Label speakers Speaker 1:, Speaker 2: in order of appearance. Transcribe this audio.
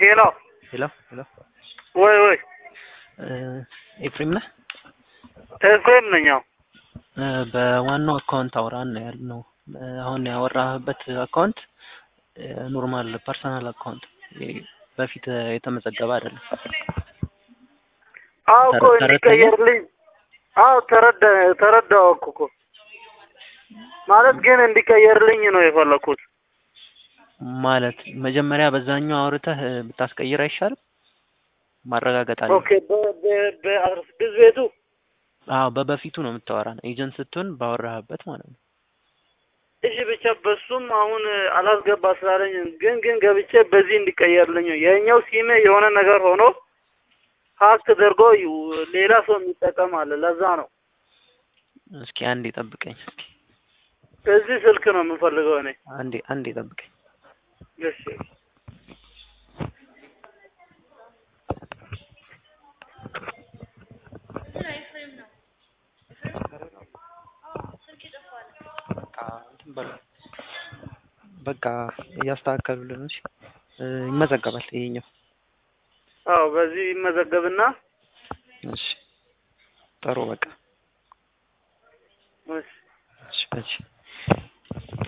Speaker 1: ሄሎ
Speaker 2: ሄሎ ሄሎ
Speaker 1: ወይ ወይ
Speaker 2: ኤፍሬም ነህ?
Speaker 1: ኤፍሬም ነኝ። አዎ
Speaker 2: እ በዋናው አካውንት አውራን ነው ያልነው። እ አሁን ያወራህበት አካውንት ኖርማል ፐርሰናል አካውንት በፊት የተመዘገበ አይደለም።
Speaker 1: አዎ እኮ
Speaker 2: ተረ- ተረድተኸኝ?
Speaker 1: እንዲቀየርልኝ አዎ ተረዳ ተረዳው እኮ ማለት ግን እንዲቀየርልኝ ነው የፈለኩት።
Speaker 2: ማለት መጀመሪያ በዛኛው አውርተህ ብታስቀይር አይሻልም? ማረጋገጥ አለ።
Speaker 1: ኦኬ በ- በ- በአስራ ስድስት ቤቱ
Speaker 2: አዎ በበፊቱ ነው የምታወራን ኤጀንት ስትሆን ባወራህበት ማለት ነው።
Speaker 1: እሺ ብቻ በሱም አሁን አላስገባ ስላለኝ ግን ግን ገብቼ በዚህ እንዲቀየርልኝ ነው። የኛው ሲሜ የሆነ ነገር ሆኖ ሀክ ተደርጎ ዩ- ሌላ ሰው የሚጠቀም አለ። ለዛ ነው
Speaker 2: እስኪ አንዴ ጠብቀኝ። እስኪ
Speaker 1: እዚህ ስልክ ነው የምፈልገው እኔ።
Speaker 2: አንዴ አንዴ ጠብቀኝ።
Speaker 1: እሺ
Speaker 2: በቃ እንትን በለው። በቃ እያስተካከሉልን ነው። እሺ እ ይመዘገባል ይሄኛው።
Speaker 1: አዎ በዚህ ይመዘገብና
Speaker 2: እሺ ጥሩ በቃ
Speaker 1: እሺ
Speaker 2: እሺ እሺ